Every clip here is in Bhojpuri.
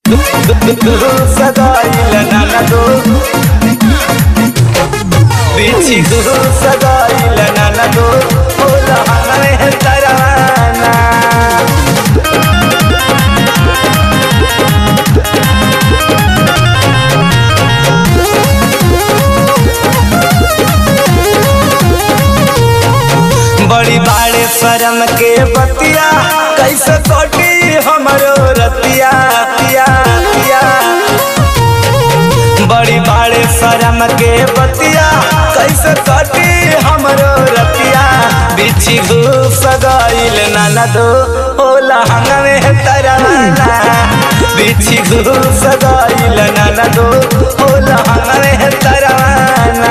ಸದಾಯಿಲ್ಲ ನನದು ಬಿಚ್ಚಿದು ಸದಾಯಿಲ್ಲ ನನದು ಹೋಲ ಹಣವೇ ತರವಾನ बड़ी बाड़े शरम के बतिया कैसे कटी हमरो रतिया तिया तिया बड़ी बाड़े शरम के बतिया कैसे कटी हमरो रतिया बिछी घूस गईल ननदो होला हंगमे तराना बिछी घूस गईल ननदो होला हंगमे तराना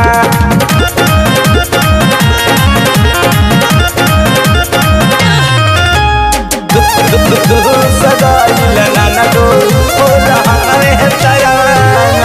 ಸದಾಯಿಲ್ಲ ನನಗೂ ಹೋದ ಹಣವೇ ತಯಾನ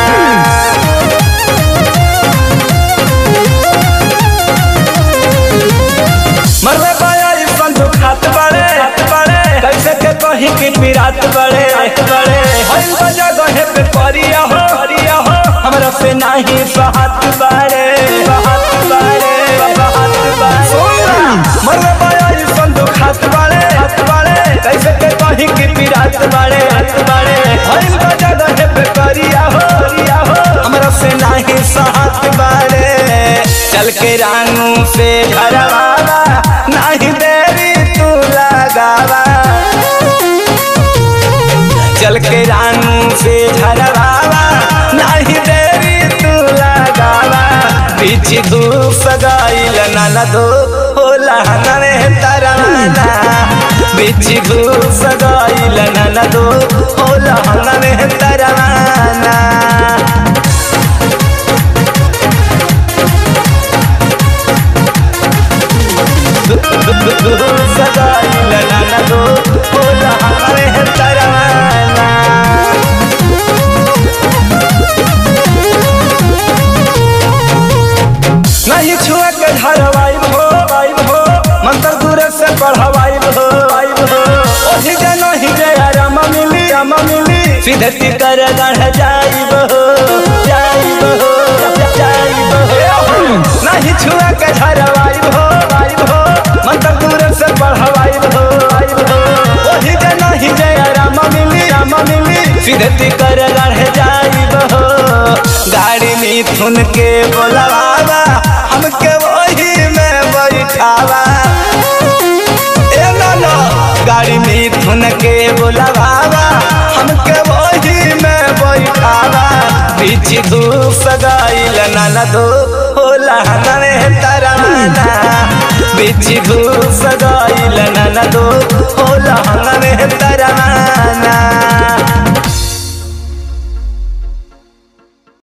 मरवे पाया इस बंदूक हाथ बड़े हाथ बड़े कैसे के कहीं की पिरात बड़े हाथ बड़े हर बजा गहे पे परिया हो परिया हो हमरा से नहीं सहात बड़े सहात बड़े सहात बड़े मरवे पाया इस बंदूक हाथ बड़े हाथ बड़े कैसे के कहीं की पिरात बड़े हाथ बड़े हर बजा गहे पे परिया हो परिया हो हमरा से नहीं सहात बड़े चल के रानू से घरवाला नहीं देरी तू लगावा चल के रानू से घरवाला नहीं देरी तू लगावा पीछे धूप सगाइल ननदो होला हनवे तराना पीछे धूप सगाइल ननदो होला हनवे तराना ಸದಾಯಿಲ್ಲ ನನ್ನದು ಹೋದ ಹಣವೇ ತರವಾನ नहीं छुआ के धरवाई हो वाई हो मंत्र दूर से पढ़वाई हो वाई हो ओही जे नहीं जे राम मिली राम मिली सीधे कर गढ़ जाई हो जाई हो जाई हो नहीं छुआ के धरवाई हो वाई हो मंत्र दूर से पढ़वाई हो वाई हो ओही जे नहीं जे राम मिली राम मिली सीधे कर गढ़ जाई हो गाड़ी मिथुन के बोलावा हमके वही में बैठावा ए लाला गाड़ी मिथुन के बोलावा हमके वही में बैठावा पीछे धूप सगाइल ननदो होला हनवे तराना पीछे धूप सगाइल ननदो होला